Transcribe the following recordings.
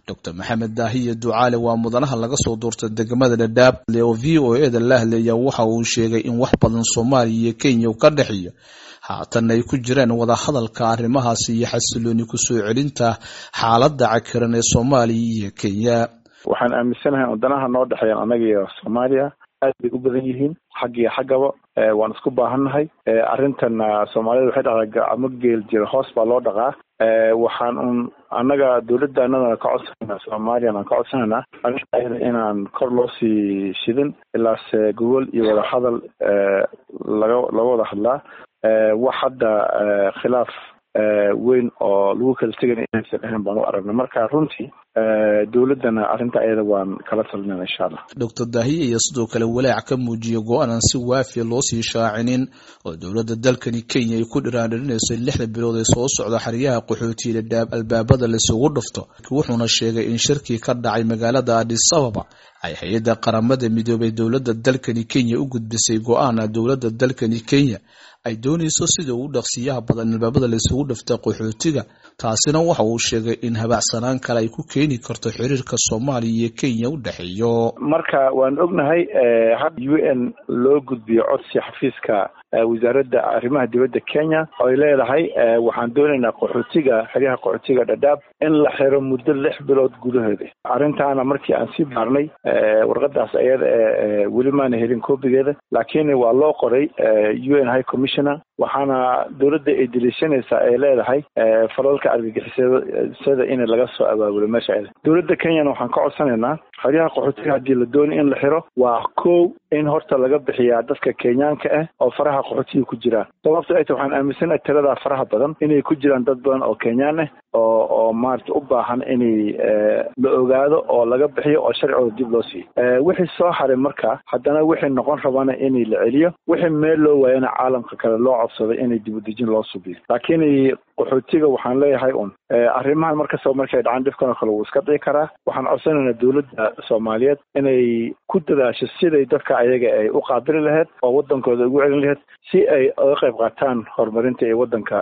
doctor maxamed daahiye ducaale waa mudanaha laga soo doortay degmada dhadhaab oo v o e da la hadlaya waxa uu sheegay in wax badan soomaaliya iyo kenya ka dhexeeyo haatan ay ku jiraan wadahadalka arrimahaasi iyo xasilooni kusoo celinta xaaladda cakiran ee soomaaliya iyo kenya waxaan aaminsanahay wadanaha noo dhexeeyaan annaga iyo soomaaliya aad bay u badan yihiin xag iyo xaggaba waan isku baahannahay arrintan soomaalida waxay dhahdaa gacmo geel jira hoos baa loo dhaqaa waxaan un annaga dawladda annadana ka codsanayna soomaaliyana ka codsanayna arrinta ayada inaan kor loo sii shidin ilaase gogol iyo wadahadal laga laga wada hadlaa wax hadda khilaaf weyn oo lagu kala tegana inaysan ahayn baan u aragna marka runtii dowladdana arrinta ayada waan kala talinana insha allah doctor daahiye iyo sidoo kale walaac ka muujiya go-aanan si waafiya loo sii shaacinin oo dowladda dalkani kenya ay ku dhiraandhirinayso lixda bilood ee soo socda xeryaha qaxootiya dhadhaab albaabada laisugu dhufto wuxuuna sheegay in shirkii ka dhacay magaalada adis ababa ay hay-adda qaramada midoobay dowladda dalkani kenya u gudbisay go-aana dowladda dalkani kenya ay doonayso sida ugu dhaqsiyaha badan albaabada laysugu dhifta qaxootiga taasina waxa uu sheegay in habacsanaan kale ay ku keeni karto xiriirka soomaaliya iyo kenya u dhexeeyo marka waan ognahay had u n loo gudbiyo codsi xafiiska wasaaradda arrimaha dibadda kenya oo ay leedahay waxaan doonaynaa qaxootiga xeryaha qaxootiga dhadhaab in la xiro muddo lix bilood gudaheeda arrintaana markii aan sii baarnay warqadaas ayada e weli maana helin koobigeeda laakiin waa loo qoray u n high commissioner waxaana dowladda ay deliishanaysaa ay leedahay falalka argagixisada in laga soo abaabulo meesha ayada dowladda kenyana waxaan ka codsanaynaa xeryaha qaxootiga haddii la doonay in la xiro waa kow in horta laga bixiyaa dadka kenyaanka ah oo faraha qaxootiga ku jiraan sababto ay ta waxaan aaminsanahay tiradaa faraha badan inay ku jiraan dad badan oo kenyaan ah oo oo maarata u baahan inay la ogaado oo laga bixiyo oo sharcigooda dib loo siiyo wixii soo haray marka haddana wixii noqon rabana inay la celiyo wixii meel loo waayana caalamka kale loo codsaday inay dibudejin loo subiyo laakiin qaxootiga waxaan leeyahay un arrimahan markastaba markay dhacaan dhibkan oo kale wuu iska dhici karaa waxaan codsanaynaa dowladda soomaaliyeed inay ku dadaasho siday dadka ayaga ay u qaabili lahayd oo waddankooda ugu celin lahayd si ay uga qayb qaataan horumarinta ee waddanka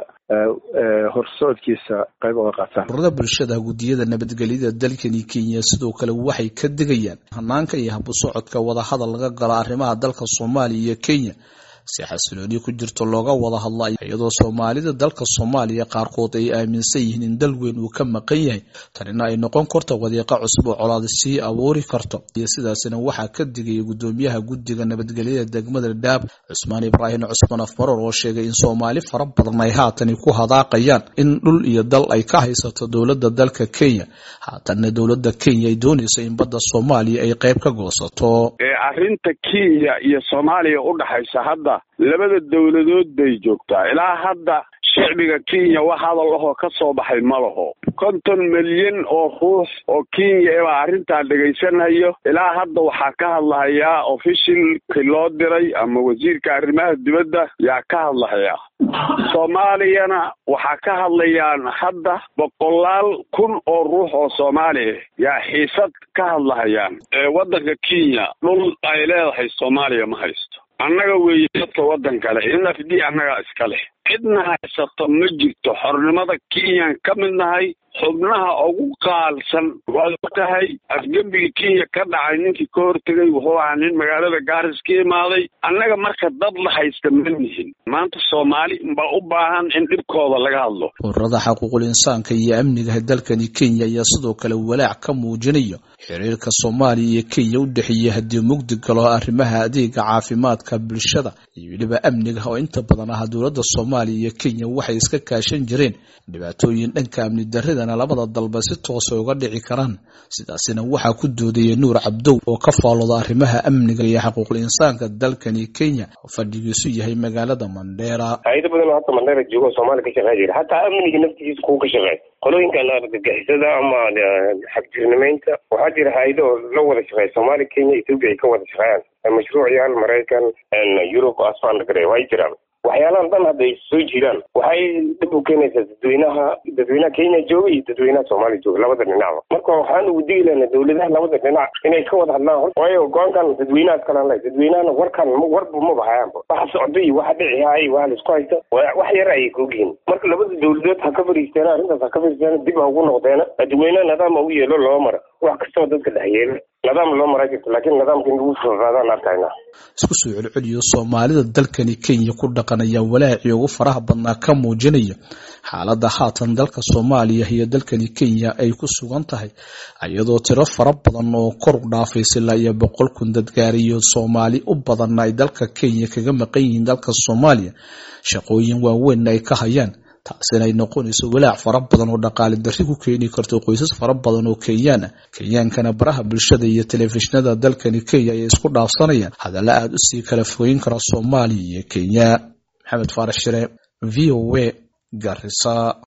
horsocodkiisa qayb uga qaataan ururada bulshada guddiyada nabadgelyada dalkani kenya sidoo kale waxay ka digayaan hanaanka iyo habusocodka wadahadal laga galo arrimaha dalka soomaaliya iyo kenya si xasilooni ku jirto looga wada hadla iyadoo soomaalida dalka soomaaliya qaarkood ay aaminsan yihiin in dal weyn uu ka maqan yahay tanina ay noqon karto wadiiqa cusub oo colaad sii abuuri karto iyo sidaasina waxaa ka digaya guddoomiyaha guddiga nabadgelyada degmada dhaab cusmaan ibraahim cusmaan afmaroor oo sheegay in soomaali fara badan ay haatani ku hadaaqayaan in dhul iyo dal ay ka haysato dowladda dalka kenya haatanna dowladda kenya ay doonayso in badda soomaaliya ay qayb ka goosato arrinta kenya iyo soomaaliya u dhaxaysa hadda labada dowladood bay joogtaa ilaa hadda shicbiga kenya wax hadal ahoo ka soo baxay ma laho konton milyan oo ruux oo kenya ebaa arrintaa dhegaysanayo ilaa hadda waxaa ka hadlahayaa ofishilki loo diray ama wasiirka arrimaha dibadda yaa ka hadlahayaa soomaaliyana waxaa ka hadlayaan hadda boqolaal kun oo ruux oo soomaali ah yaa xiisad ka hadlahayaan waddanka kenya dhul ay leedahay soomaaliya ma haysto annaga weeye dadka waddan kale in f d annagaa iska leh cidna haysato ma jirto xornimada kenyan ka mid nahay xubnaha ugu qaalsan waad ogtahay afgembiga kenya ka dhacay ninkii ka hortegay wuxuu ahaa nin magaalada gaaris ka imaaday annaga marka dad la haysta ma nihin maanta soomaali baa u baahan in dhibkooda laga hadlo ururada xaquuqul insaanka iyo amniga dalkani kenya ayaa sidoo kale walaac ka muujinayo xiriirka soomaaliya iyo kenya u dhexeeya haddii mugdi galo arrimaha adeega caafimaadka bulshada iyo weliba amniga oo inta badan ah dowladda soomaaliya iyo kenya waxay iska kaashan jireen dhibaatooyin dhanka amni darridana labada dalba si toosa uga dhici karaan sidaasina waxaa ku doodaya nuur cabdow oo ka faalooda arrimaha amniga iyo xaquuqul insaanka dalkani kenya oo fadhigiisu yahay magaalada mandheera hay-ado badan oo hadda mandheera joogo soomaaliya ka shaqeyn jira hataa amniga naftigiisa kuwa ka shaqeey qolooyinkan argagixisada ama xagjirnimeynta waxaa jira hay-ado la wada shaqeeya soomaaliya kenya ethoopia ay ka wada shaqeeyaan mashruuc yaal maraykan yurub asfaan way jiraan waxyaalahan dhan hadday soo jiraan waxay dhib u keenaysaa dadweynaha dadweynaha kenya jooga iyo dadweynaha soomaaliya jooga labada dhinacba marka waxaan ugu digi lahnaa dawladaha labada dhinac inay ka wada hadlaan waayo go-aankan dadweynahaas kalan leh dadweynahana warkan warba maba hayaanba waxa socda iyo waxa dhici haay waxa laisku haysta wax yar ayay kaogyihiin marka labada dawladood ha ka fariisteena arrintaas ha ka fariisteena dib ha ugu noqdeena dadweynaha nidaam u yeelo loo mara wax kastoo dadka dhex yeela nidaam loo maraa jirto laakiin nidaamka in lagu fafaadaan arkayna isku soo celceliyo soomaalida dalkani kenya ku dhaqan ayaa walaacii ugu faraha badnaa ka muujinaya xaaladda haatan dalka soomaaliya iyo dalkani kenya ay ku sugan tahay iyadoo tiro fara badan oo kor u dhaafaysa ilaa iyo boqol kun dadgaariyo soomaali u badan ay dalka kenya kaga maqan yihiin dalka soomaaliya shaqooyin waaweyn ay ka hayaan taasina ay noqonayso walaac fara badan oo dhaqaale darri ku keeni karto qoysas fara badan oo kenyaan ah kenyaankana baraha bulshada iyo telefishinada dalkani kenya ayay isku dhaafsanayaan hadalla aada u sii kala fogeyn kara soomaaliya iyo kenya maxamed faarax shire v o a garisa